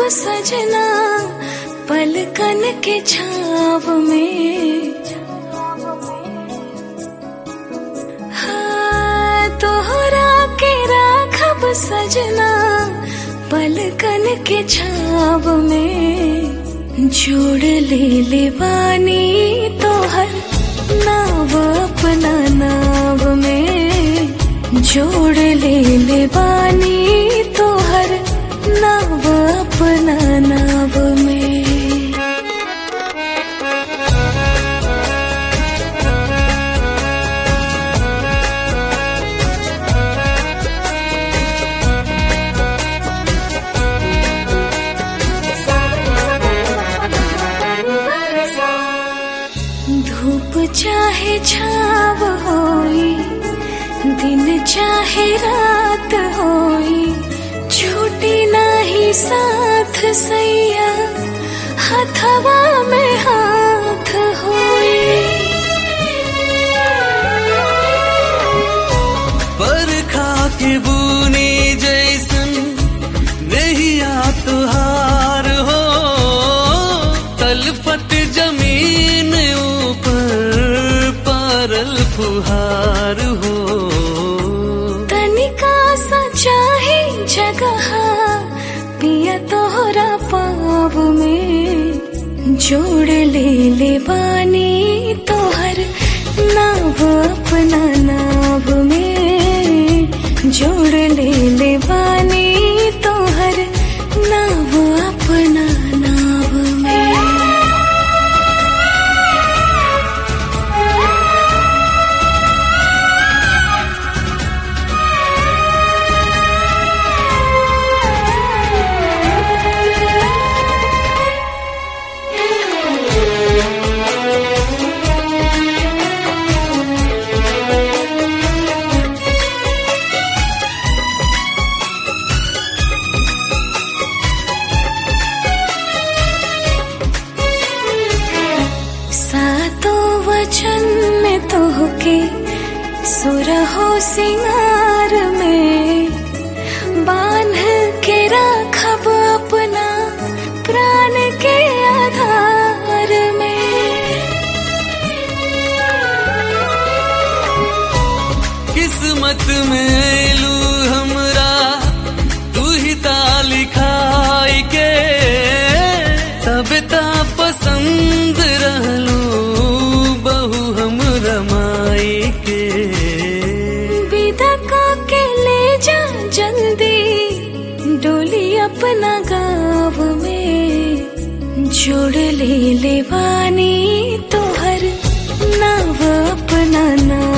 सजना पलकन के छाव में हाँ तोहरा के राखब सजना पलकन के छाव में जोड़ ले ले बानी तोहर नाव अपना नाव में जोड़ ले ले बानी तोहर नाव अपना नाव में धूप चाहे छाव होई दिन चाहे रात होई छूटी नाही साथ सैया हथवा में हाथ होई बरखा के बूनी जैसन नैया तुहार हो तलफत जमीन ऊपर पारल फुहार हो तनिका सा चाहे जगह पिया तोहरा पाव में जोड़ ले ले बानी तोहर नाव अपना नाव में जोड़ ले ले बानी तोहर नाव अपना नाव में सातों वचन में तोहके सुरहो सिंगार में बांध के राखब अपना प्राण के आधार में किस्मत में लू हमरा तू ही ता लिखाई के तब ता पसंद रहलू बहु हम रमाई के विदा का के ले जा जल्दी डोली अपना गाँव में जोड़ ले ले बानी तोहर नाव अपना नाव